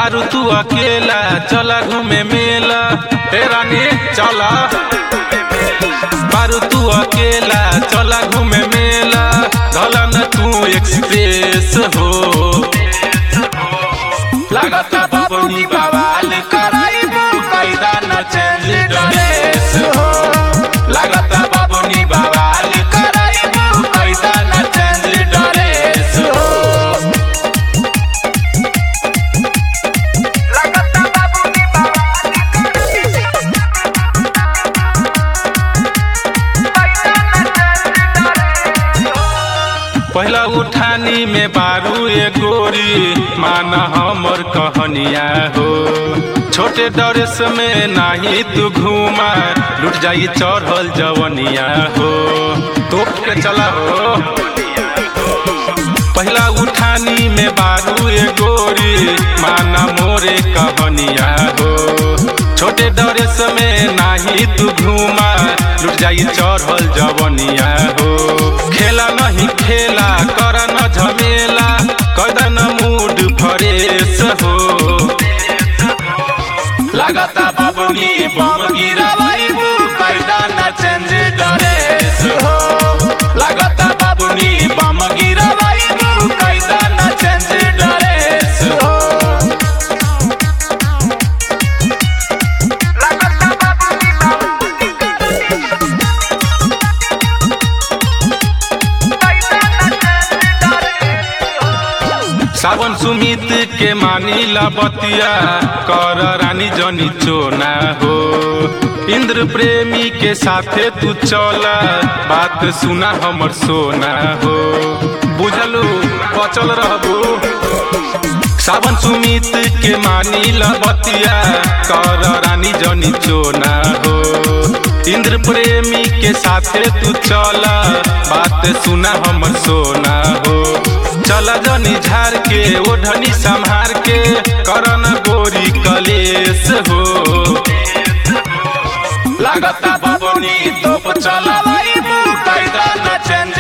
बारू तू अकेला चला घूमे मेला ए रानी चला बारू तू अकेला चला घूमे मेला धला न तू एक्सप्रेस हो लागता बाबूनी बवाल कराइबू कैदा न चेंज ड्रेस हो लागता बाबूनी बवाल कराइबू कैदा न चेंज ड्रेस हो लगता बाबूनी बवाल पैसा न चल डरे पहला उठानी में बारू ए गोरी माना हमर कहनिया हो छोटे डरेस में नाही तू घूमा लुट जाई चढ़ल जवनिया हो तोप के चला हो पहला उठानी में बारू ए गोरी माना मोरे कहनिया हो छोटे डरेस में नाही तू घूमा लुट जाई चढ़ल जवनिया हो खेला नहीं खेला कर न झमेला कदन मूड फ्रेश हो लागता बाबुनी बम गिरावाइबू कैदा न चेंज ड्रेस हो लागता बाबुनी बम गिरावाइबू कैदा न चेंज ड्रेस हो लगता बाबूनी पैसा न चल डरे सावन सुमित के मानी ला बतिया कर रानी जनी चोना हो इंद्र प्रेमी के साथे तू चला बात सुना हमर सोना हो बुझलू बचल रहबू सावन सुमित के मानी ला बतिया कर रानी जनी चोना हो इंद्र प्रेमी के साथे तू चला बात सुना हमर सोना हो चला जनी झार के ओढ़नी संहार के करन गोरी कलेश हो लागता बाबनी तोप चला कैदा न चेंज